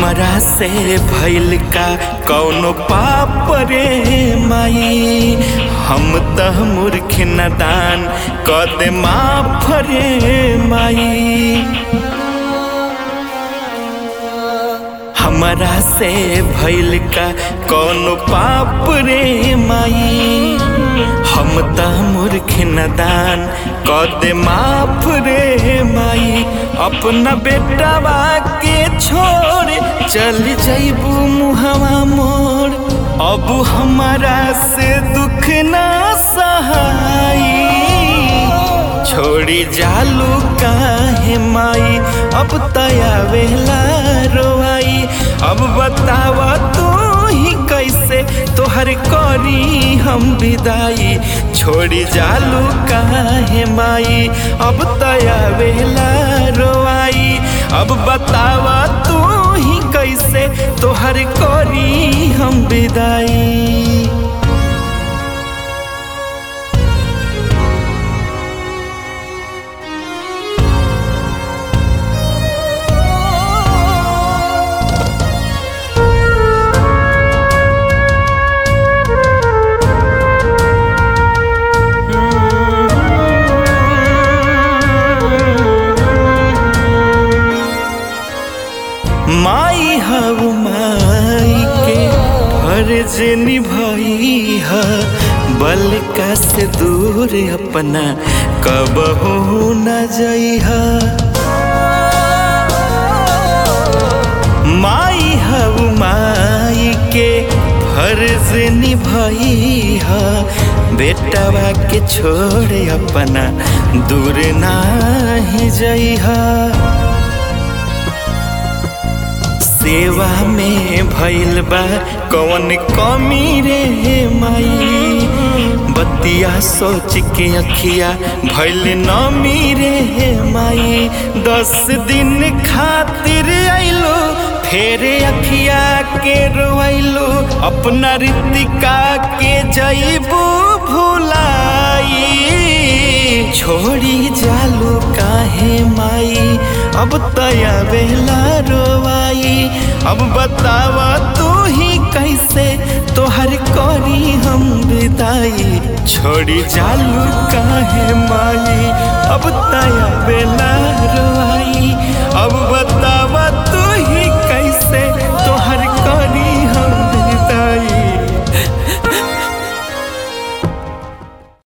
हमरा से भइल का कौनो पाप रे माई हम त मूर्ख नदान क दे माफ रे माई हमरा से भइल का कौनो पाप रे माई हम त मूर्ख नदान क दे माफ रे माई अपना बेटावा के छोड़ चल जइबू मुहवा मोड़ अब हमारा से दुख ना सहाई छोड़ी जालू काहे माई अब तयावेला रोआई अब बतावा तू ही कैसे तोहर करी हम विदाई छोड़ी जालू काहे माई अब तयावेला रोआई अब बतावा तू ही कैसे तोहर करी हम विदाई माई हऊ माई के फर्ज निभाई है बल का से दूर अपना कबहू न जई माई हऊ माई के फर्ज निभाई है बेटवा के छोड़ अपना दूर नाही जई सेवा में भइल बा कौन कमी रे माई बतिया सोच के अखिया भइल नमी रे माई दस दिन खातिर आइलो फेर अखिया के रोइलो अपना रितिका के जइबू भुलाई छोड़ी जालू काहे माई अब तया बेला रोवाई अब बतावा तू ही कैसे तोहर करी हम विदाई छोड़ी जालू काहे माई अब तया बेला